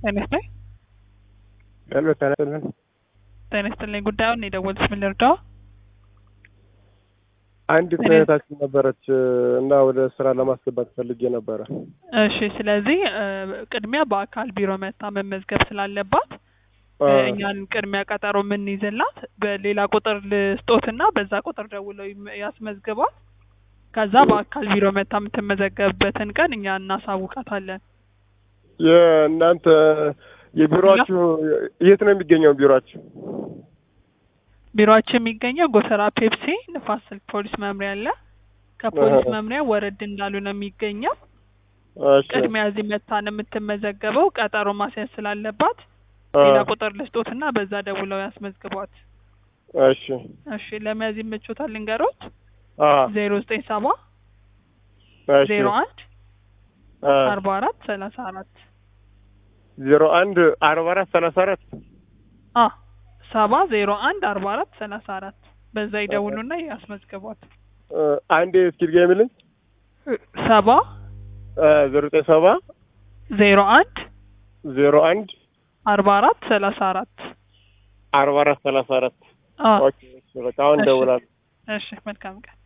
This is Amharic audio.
ጤና ይስጥልኝ። ሄሎ ጤና ይስጥልን። ጤና ይስጥልኝ። ጉዳዩን የደወሉት ምን ልርዳው? አንዲት እኔ- እህታችን ነበረች እና ወደ ስራ ለማስገባት ፈልጌ ነበረ። እሺ፣ ስለዚህ እ፣ ቅድሚያ በአካል ቢሮ መታ መመዝገብ ስላለባት አ፣ እ፣ እኛን ቅድሚያ ቀጠሮ የምንይዝላት በሌላ ቁጥር ልስጦትና በዛ ቁጥር ደውለው ይም- ያስመዝግቧት። ከዛ በአካል ቢሮ መታ የምትመዘገብበትን ቀን እኛ እናሳውቃታለን። የእናንተ የቢሮአችሁ የት ነው የሚገኘው ቢሮአችሁ? ቢሮአችን የሚገኘው ጎተራ ፔፕሲ ንፋስ ስልክ ፖሊስ መምሪያ አለ። ከፖሊስ አሃ። መምሪያ ወረድ እንዳሉ ነው የሚገኘው። እሺ ቅድሚያ እዚህ መታ ነው የምትመዘገበው። ቀጠሮ ማስያዝ ስላለባት አ፣ ሌላ ቁጥር ልስጦትና በዛ ደውለው ያስመዝግቧት። እሺ እሺ ለመያዝ ይመቾታል ልንገሮት። አ፣ ዜሮ ዘጠኝ ሰባ እሺ ዜሮ አንድ አ፣ አርባ አራት ሰላሳ አራት ዜሮ አንድ አርባ አራት ሰላሳ አራት አ ሰባ ዜሮ አንድ አርባ አራት ሰላሳ አራት በዛ ይደውሉና ያስመዝግቧት። አ፣ አንዴ እስኪ ድገሚልኝ። ሰባ አ፣ ዜሮ ዘጠኝ ሰባ ዜሮ አንድ ዜሮ አንድ አርባ አራት ሰላሳ አራት አርባ አራት ሰላሳ አራት አ ኦኬ፣ እሺ፣ በቃ አሁን እሺ። እደውላለሁ። እሺ መልካም ቀን